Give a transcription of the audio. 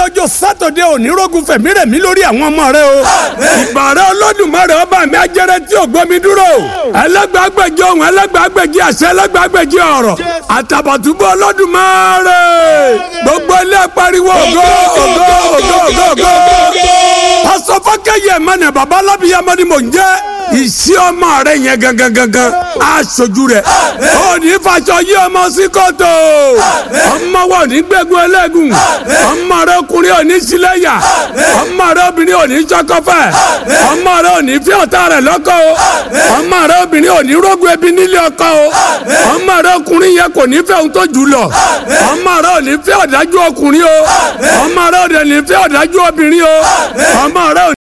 ọjọ́ sátọ̀dé ònírógun fẹ̀mí rẹ̀ mí lórí àwọn ọmọ rẹ o. ìbàrẹ̀ olódùmarè ọba mi ajẹ́rẹ́ tí ò gbọ́mi dúró. ẹlẹ́gbàágbèjì ohun ẹlẹ́gbàágbèjì àṣẹ ẹlẹ́gbàágbèjì ọ̀rọ̀. àtàbàtúbọ̀ olódùmarè. gbogbo ilé pariwo ògo ògo ògo ògo ògo. pásọ fọkẹyẹ mẹnẹ baba alábíyamọ ni mò ń jẹ ìsí ọmọ rẹ yẹn gangan gangan aṣojú rẹ ó ní fàṣọ yí ọmọ sí kòtò ọmọ wa ò ní gbẹgun ẹlẹgùn ọmọ rẹ ọkùnrin ò ní sílẹyà ọmọ rẹ obìnrin ò ní sọkọfẹ ọmọ rẹ ò ní fi ọ̀tá rẹ lọ́kọ o ọmọ rẹ obìnrin ò ní rógun ẹbí nílé ọkọ o ọmọ rẹ ọkùnrin yẹn kò ní fẹ́ ohun tó jù lọ ọmọ rẹ ò ní fẹ́ ọ̀dájú ọkùnrin o ọmọ rẹ ò ní fẹ́ ọ̀dájú obìnrin o ọmọ rẹ ò